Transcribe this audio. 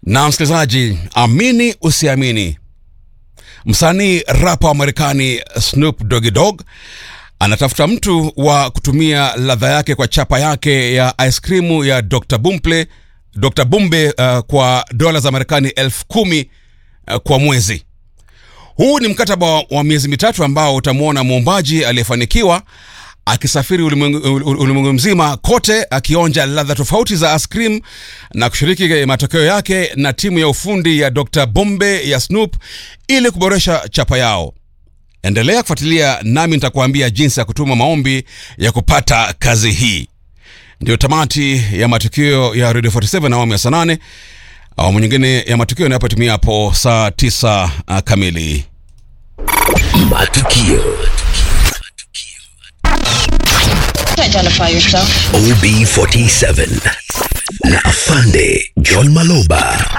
na msikilizaji, amini usiamini, msanii rapa wa Marekani Snoop Doggy Dogg anatafuta mtu wa kutumia ladha yake kwa chapa yake ya ice cream ya Dr. Bumple, Dr. Bumbe uh, kwa dola za Marekani elfu kumi uh, kwa mwezi. Huu ni mkataba wa, wa miezi mitatu ambao utamwona muombaji aliyefanikiwa akisafiri ulimwengu ulimwengu mzima kote akionja ladha tofauti za ice cream na kushiriki matokeo yake na timu ya ufundi ya Dr. Bombe ya Snoop ili kuboresha chapa yao. Endelea kufuatilia nami nitakuambia jinsi ya kutuma maombi ya kupata kazi hii. Ndio tamati ya matukio ya Radio 47 awamu ya saa nane. Awamu nyingine ya matukio inayopotimia hapo saa tisa uh, kamili. Matukio Identify yourself. OB47 na Afande John Maloba